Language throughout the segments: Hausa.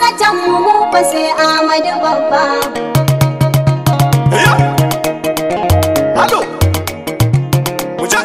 sanatan mu mu fa sai Ahmadu babba. Ya! Halo! Wuce!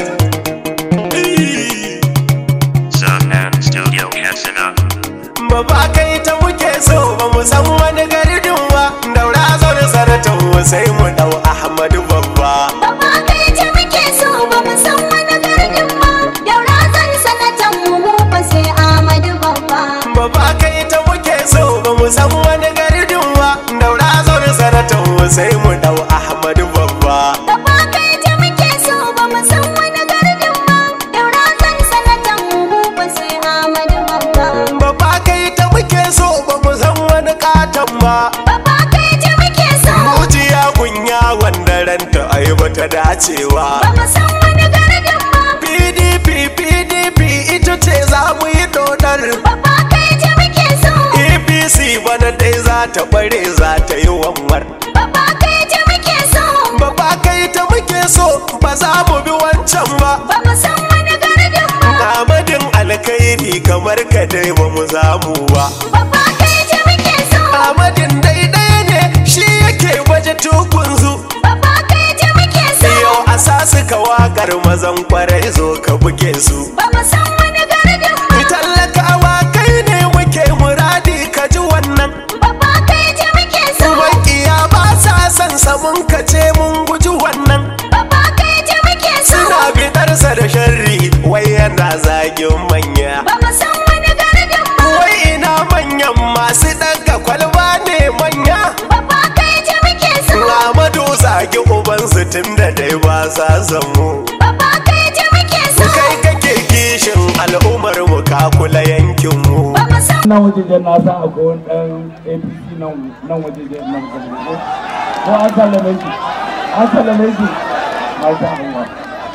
Eh! Sunman Studio Katsina. Baba kai ta muke so ba mu san wani gardin ba daura zaune sanatan mu sai mu dau Ahmadu babba Babba kai ce muke so ba mu san wani gardin ba. Daura zan sanatan mu mu fa sai Ahmadu babba. Baba kai ta muke so ba mu san wani gardin ba daura zaune sanatan mu sai mu dau Ahmadu babba Babba kai ce muke so ba mu san wani gardin ba. Daura zan sanatan mu mu fa sai Ahmadu babba. Baba kai ta muke so ba mu san wani katon ba Babba kai ce muke so Mujiya kunya wanda ranta ai bata dacewa ba mu san wani gardin ba. PDP PDP ita ce za mu yi dodar Babba kai ce muke so APC bana dai za ta bare za ta yi wanwar Babba kai ce muke so Baba kai ta muke so ba za mu bi wancan ba ba mu san wani gardin ba. Amadin alkhairi kamar ka dai ba mu zamu ba Babba kai ce muke so Amadin daidai ne shi yake baje tukunzu Babba kai ce muke so Yau a sasu ka wakar mazan kwarai zo ka buge su ba mu san wani gardin ba. Tallakawa kai ne muke muradi ka ji wannan Babba kai ce muke so Makiya ba sa son samun ka ce mun guji wannan Babba kai ce muke so Suna bidarsa da sharri wai yana zagin manya ba mu san wani gardin ba. Wai ina manyan masu ɗaga kwalba ne manya Babba kai ce muke so Amadu zagi ubansu tun da dai ba sa samu Babba kai ce muke so Kai kake kishin al'ummar mu ka kula yankin mu ba mu san nan wajejen na san akwai wani ɗan apc nan nan wajejen nan gaba ko ko an sallame shi an sallame shi masha Allah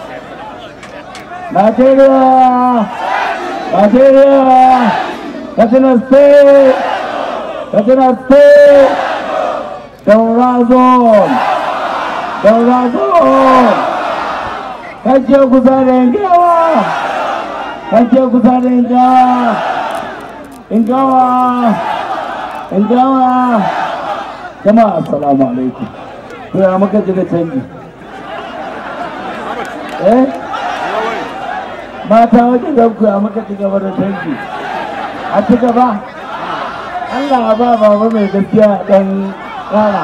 Nigeria Nigeria Katsina State Katsina State Daura Zone Daura Zone Kace kusa da yankewa Kace kusa da yankewa Ingawa Ingawa Jama'a assalamu alaikum To ya muka ji da canji Eh Mata wajen zanku ya muka ci gaba da canji A ci gaba Allah ya ba baba mai gaskiya dan rana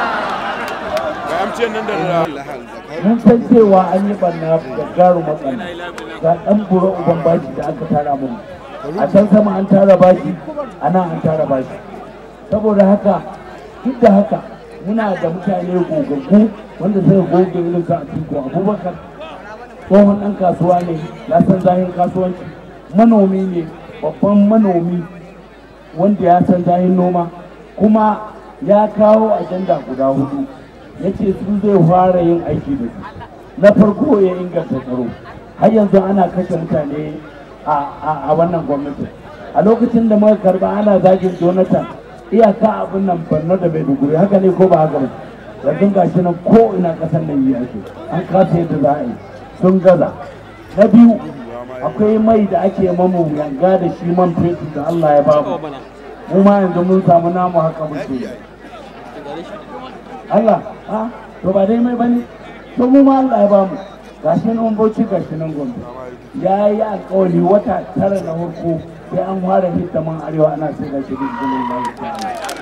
mun san cewa an yi banna da garu matsala ga dan buru uban bashi da aka tara mun a can sama an tara bashi a nan an tara bashi saboda haka duk da haka muna da mutane gogaggu wanda suka goge irin su a tiko abubakar tsohon ɗan kasuwa ne ya san zahin kasuwanci manomi ne babban manomi wanda ya san zahin noma kuma ya kawo ajanda guda hudu ya ce su zai fara yin aiki da su na farko ya inganta tsaro har yanzu ana kashe mutane a wannan gwamnati a lokacin da muka karba ana zagin jonathan iyaka abin nan barno da maiduguri haka ne ko ba haka ba yanzu gashi nan ko ina kasar nan yi ake an kasa yadda za a yi sun gaza na biyu akwai mai da ake mamu yanga da shi man fetur da allah ya bamu mu ma yanzu mun samu namu haka muke Allah ha to ba dai mai bane to mu ma Allah ya bamu gashi nan bauchi gashi nan gombe ya yi alkawari wata tara na farko sai an fara hita man arewa ana sai da shirin jinin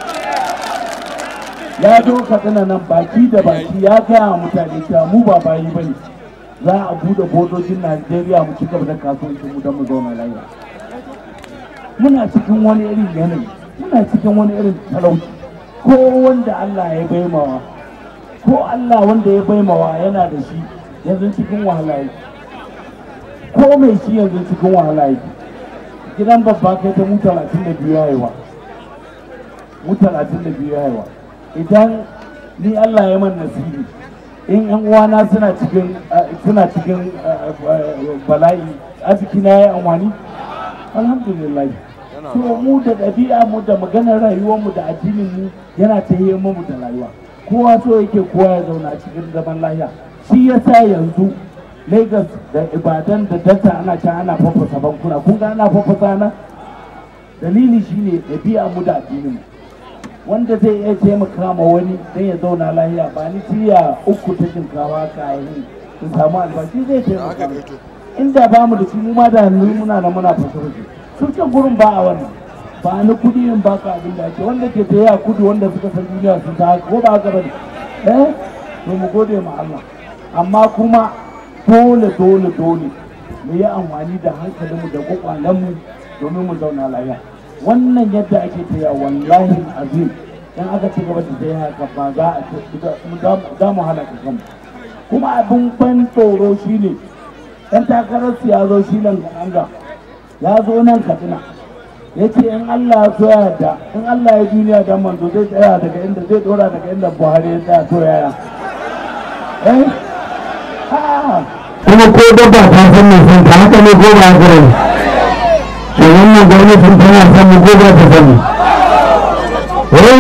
ya doka tana nan baki da baki ya gaya wa mutane cewa mu ba bayi bane za a bude bodojin Najeriya mu ci gaba da kasuwancin mu don mu zauna lafiya muna cikin wani irin yanayi muna cikin wani irin talauci ko wanda Allah ya baimawa ko Allah wanda ya baimawa yana da shi yanzu cikin wahala yake ko mai shi yanzu cikin wahala yake gidan babba kai ta mu talatin da biyu haihuwa mu talatin da biyu haihuwa idan ni Allah ya man nasibi in yan uwana suna cikin suna cikin bala'i arziki na ya amfani alhamdulillah to mu da ɗabi'a mu da maganar rayuwar mu da addinin mu yana ta yi mu da rayuwa kowa so yake kowa ya zauna a cikin zaman lafiya shi yasa yanzu Lagos da Ibadan da Delta ana can ana fafasa bankuna kun ga ana fafasa na dalili shine ɗabi'a mu da addinin mu wanda zai iya taimaka ma wani dan ya zauna lahiya ba ni tiya uku ta shinkawa kayan in samu albashi zai taimaka mu inda ba mu da shi mu ma da hannu muna na muna fasarci su can gurin ba a wannan ba ni kudi in baka abin da ake wanda ke tsaye a kudu wanda suka san duniya sun ta haka ko ba haka bane eh to mu gode ma Allah amma kuma dole dole dole mu yi amfani da hankalinmu da kwakwalenmu domin mu zauna lafiya wannan yadda ake taya wallahi azim dan aka ci gaba da tsaye haka ba za a ce za mu halaka kanmu kuma abin ban tsoro shine dan takarar ya zo shi nan ga ya zo nan katsina ya ce in Allah ya so ya da in Allah ya duniya dan manzo zai tsaya daga inda zai dora daga inda Buhari ya tsaya to yaya eh ah kuma ko dabba ta san mai son ta haka ne ko ba haka ne to wannan gwamnatin tana son mu ko ba ta sani eh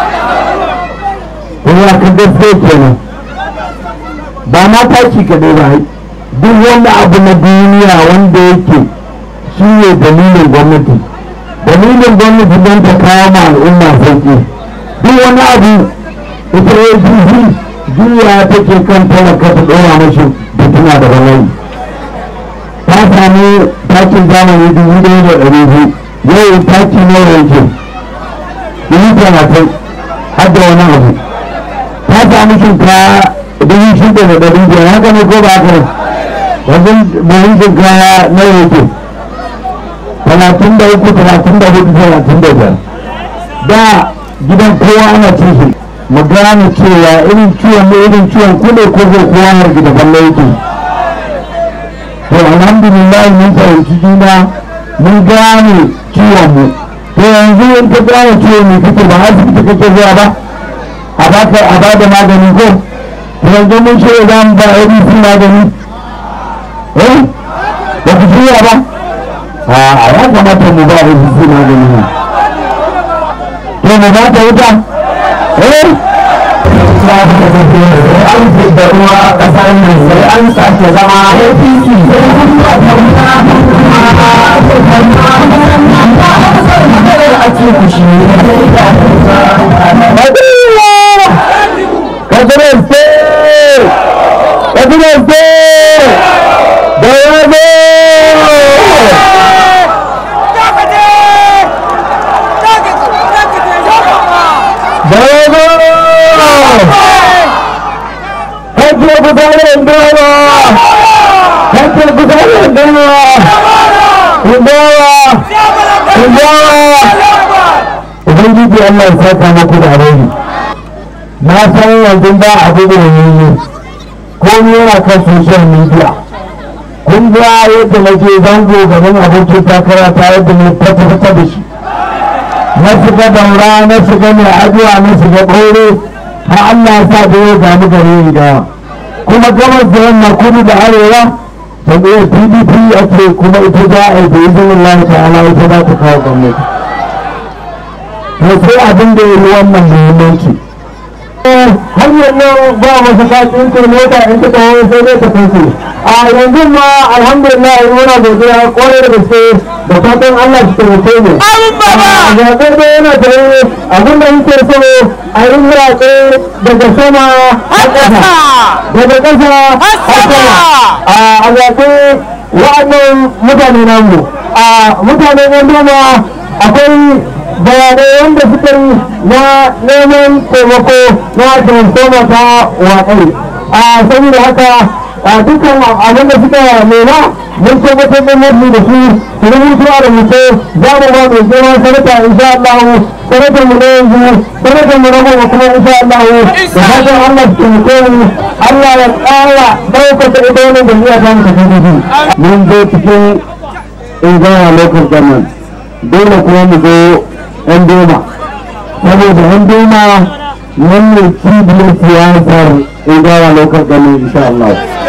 kuma ka gaske kenan ba ma taki kaɗai ba duk wani abu na duniya wanda yake shi ne dalilin gwamnati dalilin gwamnati don ta kawo ma al'umma sauƙi duk wani abu ita ya juya take kan talaka ta ɗora mashi fitina da bala'i ta sami takin zamani dubu ɗaya da ɗari biyu yau taki nawa yake dubu talatin har da wani abu ta sami shinkawa dubu shida da ɗari biyar haka ne ko ba haka ne wajen buhun shinkawa nawa yake talatin da uku talatin da hudu talatin da biyar da gidan kowa ana cin shi mu gane cewa irin ciwon ne irin ciwon kuɗe ko zai kowa har gida balle yake to alhamdulillah mun fahimci juna mun gane ciwon mu to yanzu in ka gane ciwon ne kake ba asibiti kake zuwa ba a baka a bada magani ko to yanzu mun ce za mu ba ABC magani eh ba ku shirya ba a ya kamata mu ba ABC magani ne to mu ba ta wuta eh an da ruwa kasar nan sai an sake zama APC Kajiran State! Kajiran State! Da yabo! Da yabo! Hajjar gudanar dawa! Hajjar gudanar dawa! Kundawa! Kundawa! Ubangiji Allah ya saka muku da alheri. Na san yanzu ba abu da yayi komai yana kan social media. Kun ga yadda na je zango gaban abokin takara ta yadda na fata da shi. Na shiga daura, na shiga mai ajiya, na shiga ɓaure, har Allah ya sa da ya gani gare ni dawa. kuma gabas da yamma kudu da arewa jam'iyyar pdp ake kuma ita za a yi da izinin Allah ta'ala ita za ta kawo gwamnati to sai abin da ya yi wannan muhimmanci hanyar nan ba masu kacin ta mota in ta kawo sai dai ta kansu a yanzu ma alhamdulillah muna godiya kwarai da gaske da fatan Allah shi taimake mu a zaɓe da yana da abin da yake so a yi zaɓe daga sama har ƙasa daga ƙasa har sama a zaɓe wa'annan mutane namu a mutanen ganduma akwai bayanai wanda suka yi na neman taimako na transformer ta waƙai a saboda haka a dukkan abin da suka nema mun tabbatar da mafi da su su rubutu a rubuce za mu ba mai girma sanata insha Allah sanatar mu na yanzu sanatar mu na goma kuma insha Allah da fatan Allah su taimake mu Allah ya ƙara ɗaukaka ita wannan da iya samu tafi mun zo cikin ingana local government dole kuma mu zo yan doma saboda yan doma wannan cibiyar siyasar ingana local government insha Allah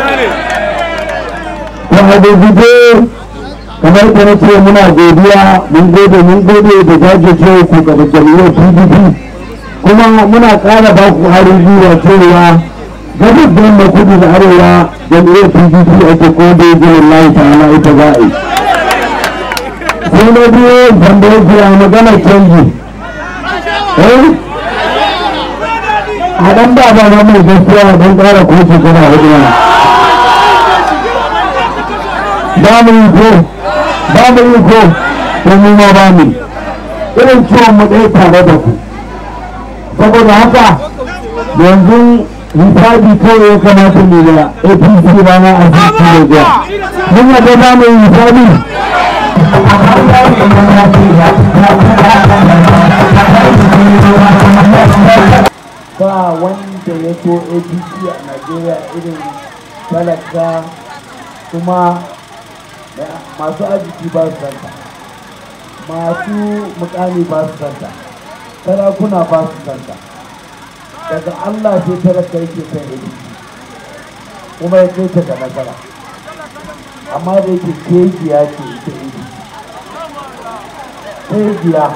ta hada guje kamar da na ce muna godiya mun gode mun gode da jajircewa ku gaba jami'ar pdp kuma muna ƙara ba ku harin zuwa cewa gabas da yamma kudu da arewa jami'ar pdp ake ko da yi jirin layi ta'ala ita za a yi sai na biyu wanda yake a magana canji eh a dan ba ba ba mai gaskiya don ƙara ko shekara hudu mana ba mu yi ko ba mu yi ko don mu ma ba mu irin ciwon mu ɗaya tare da ku saboda haka yanzu hisabi kawai ya kamata ne da apc rana a cikin Nigeria mun yadda za mu yi hisabi ba wanda ya so apc a najeriya irin talaka kuma da- masu arziki ba su santa masu mukami ba su santa sarakuna ba su santa daga allah sai talaka yake son apc kuma ya kai ta ga nasara amma da yake kejiya ce ita apc kejiya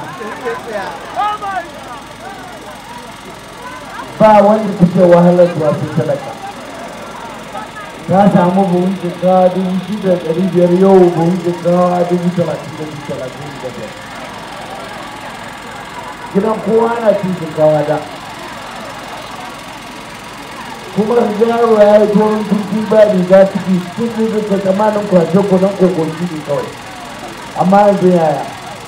ba wanda take wahalar zuwa sai talaka ta samu buhun jika dubu shida da ɗari biyar yau buhun jika dubu talatin da dubu talatin da biyar gidan kowa na cin shinkawa da kuma ga yaro ya yi tuwon turki ba riga ciki sun zai zai kai tsammanin kwashe kudan kokoki ne kawai amma yanzu yaya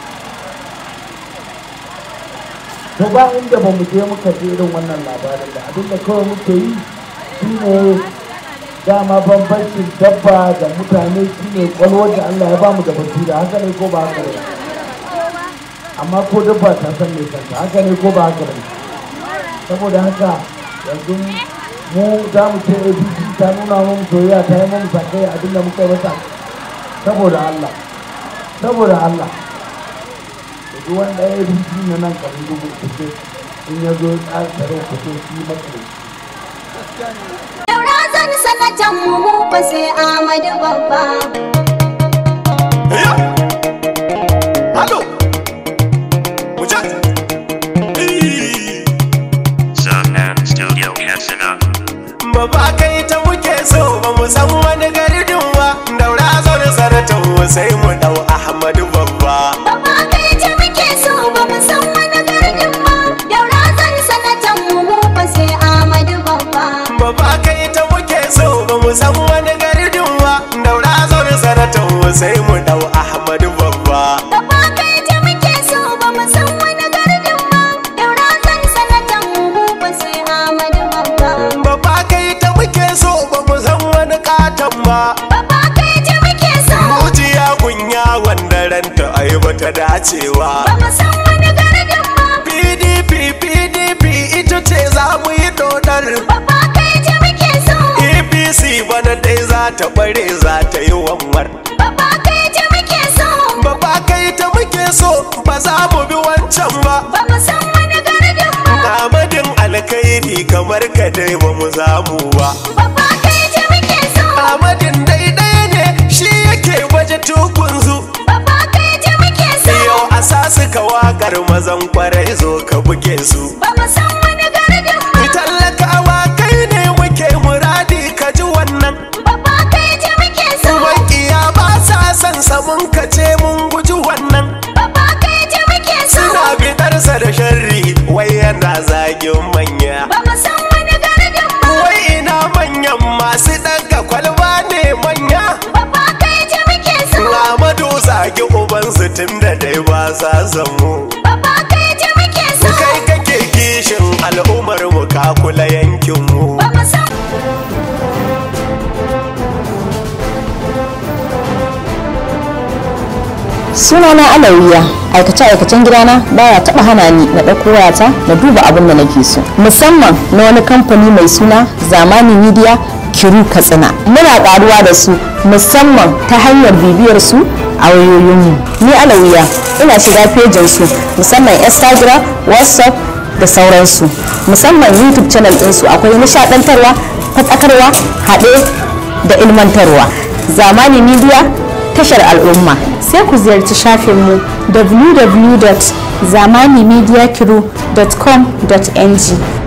to ba inda ba mu je muka ji irin wannan labarin da abinda kawai muke yi shine dama bambancin dabba da mutane shine kwalwar da Allah ya bamu da basira haka ne ko ba haka ne amma ko dabba ta san me kanta haka ne ko ba haka ne saboda haka yanzu mu za mu ce abc ta nuna mu soyayya ta yi mu sakai abinda muka yi masa saboda Allah saboda Allah da duk wanda ya yi na nan kamar dubu kuce in ya zo ya tsare kuce shi matsayi Daura zan sanatan mu mu fa sai Ahmadu babba. Halo! Wuce! Eh, Zaman Studio Katsina. Baba kai ta muke so ba mu san wani gardin ba, daura zaune saratan sai mu dau Ahmadu babba. Babba kai ce muke so ba mu san wani gardin ba. Daura zan sanatan mu mu fa sai Ahmadu babba. Baba kai ta muke so ba mu san wani gardin ba, daura zaune saratan sai mu dau Ahmadu babba. Babba kai ce muke so ba mu san wani gardin ba. Daura zan sanatan mu mu fa sai Ahmadu babba. Baba kai ta muke so ba mu san wani katon ba. Babba kai ce muke so Mujiya kunya wanda ranta ai bata dacewa. ba mu san wani gardin ba. PDP PDP ita ce za mu yi dodar. Babba kai ce muke so APC bana dai za ta bare za ta yi wanwar. Babba kai ce muke so Baba kai ta muke so ba za mu bi wancan ba. ba mu san wani gardin ba. Amadin alkhairi kamar ka dai ba mu zamu ba. Babba kai ce muke so Amadin daidai ne shi yake baje tukunzu. Babba kai ce muke so Yau a sasu ka wakar mazan kwarai zo ka buge su. ba mu san wani gardin ba. Tallakawa kai ne muke muradi ka ji wannan. Babba kai ce muke so Makiya ba sa son samun ka ce mun guji wannan. Babba kai ce muke so Suna fitarsa da sharri wai yana zagin manya. ba mu san wani gardin ba. Wai ina manyan masu ɗaga kwalba ne manya. Babba kai ce muke so Amadu zagi ubansu tun da dai ba sa samu. Babba kai ce muke so Kai kake kishin al'ummar mu ka kula yankin mu. ba mu san sunana alawiya aikace-aikacen gidana baya taba hana ni na ɗauko wayata na duba abin da nake so musamman na wani kamfani mai suna zamani media kiru katsina muna ƙaruwa da su musamman ta hanyar bibiyar su a wayoyinmu ni alawiya ina shiga fejin su musamman instagram whatsapp da sauransu musamman youtube channel ɗinsu akwai nishaɗantarwa faɗakarwa haɗe da ilmantarwa zamani media tashar al'umma sai ku ziyarci shafinmu www.zamanimediakiru.com.ng